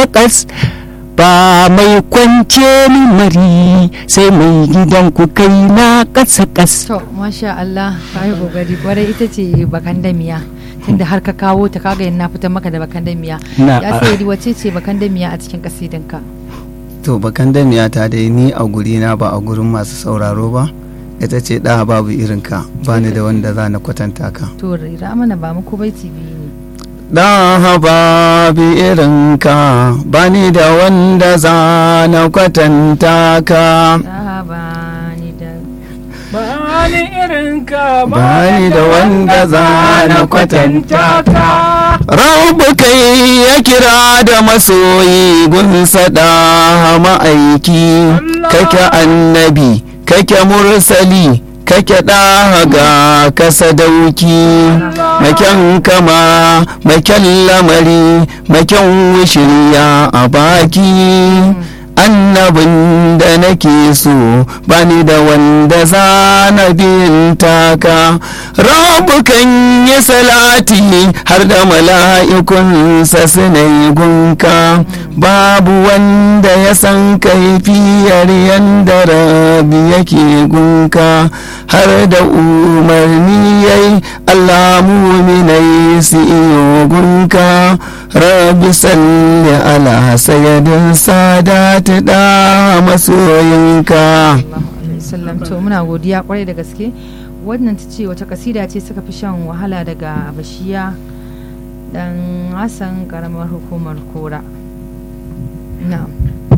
ƙas ba mai kwance ni mari sai mai gidan ku kai na ƙasa ƙas to masha Allah ka yi kokari kwarai ita ce bakan damiya tunda har ka kawo ta kaga yin na fitar maka da bakan damiya Na- ya sai wace ce bakan damiya a cikin kasidinka to bakan damiya ta dai ni a gurina ba a gurin masu sauraro ba ita ce ɗa babu irinka ba ni da wanda za na kwatanta ka to rira mana ba mu ko baiti biyu ne ɗa babu irinka ba ni da wanda za na kwatanta ka Ah, ba ni da bani irinka Bani da wanda za na kwatanta ka Rabu kai ya kira da masoyi gunsa da ma'aiki kake annabi kake mursali kake ɗaga ka sadauki maken kama maken lamari maken shirya a baki annabin da nake so bani da wanda za na bin taka rabu kan yi salati har da mala'ikunsa suna yi gunka babu wanda ya san kaifiyar yanda rabi yake gunka har da umarni yayi Allah muminai su iyo gunka rabi salli ala sayyidin sadati da masoyinka sallallahu alaihi wasallam to muna godiya kwarai da gaske wannan ta ce wata kasida ce suka fi shan wahala daga bashiya dan hassan karamar hukumar kora na'am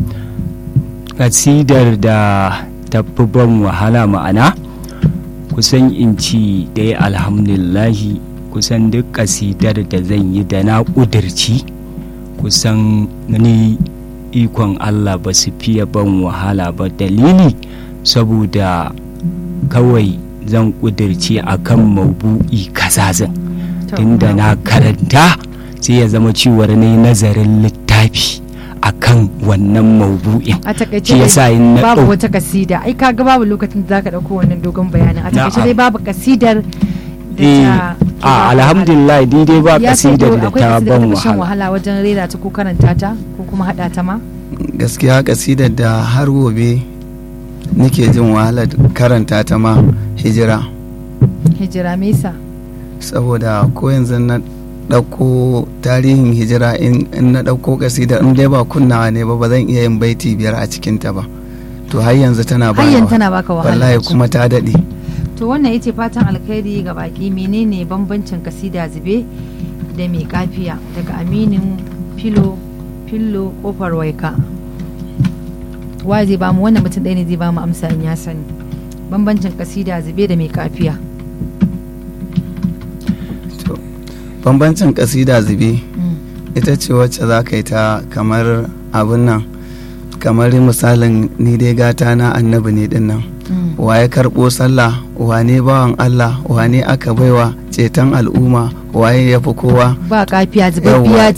kasidar da ta fi ban wahala ma'ana kusan in ci dai alhamdulillahi kusan duk kasidar da zan yi da na ƙudurci kusan ni ikon Allah ba su fiye ban wahala ba dalili saboda kawai zan ƙudurci akan mabu'i kaza zan To, tunda na karanta sai ya zama cewar ne nazarin littafi akan wannan maubu'in a takaice shi dai yasa in na babu ɗau- wata kasida ai kaga babu lokacin da zaka dauko wannan dogon bayanin a takaice Na'am. dai babu kasidar da Eh, ta a alhamdulillah daidai ba ya ce kasidar to da akwai ta kasidar ban da ta shan wahala wahala wajen rera ta ko karanta ta ko kuma hada ta ma gaskiya kasidar da har gobe nake jin wahalar karanta ta ma hijira hijira mesa saboda ko yanzu na ɗauko tarihin hijira in in na ɗauko kasida in dai ba kunnawa ne ba ba zan iya yin baiti biyar a cikinta ba to har yanzu tana ba hayyan tana baka wahala wallahi kuma ta daɗe to wannan yace fatan alkhairi ga baki menene bambancin kasida zube da mai kafiya daga aminin filo fillo kofar waika wa zai bamu wannan mutum ɗaya ne zai bamu amsa in ya sani bambancin kasida zube da mai kafiya to bambancin kasida zube Mm. ita ce wacce za ka yi ta kamar abin nan kamar misalin ni dai gata na annabi ne din nan Mm. wa ya karɓo sallah wane bawan Allah wane aka baiwa ceton al'umma waye ya fi kowa ba kafiya zubabbiya Yawwa,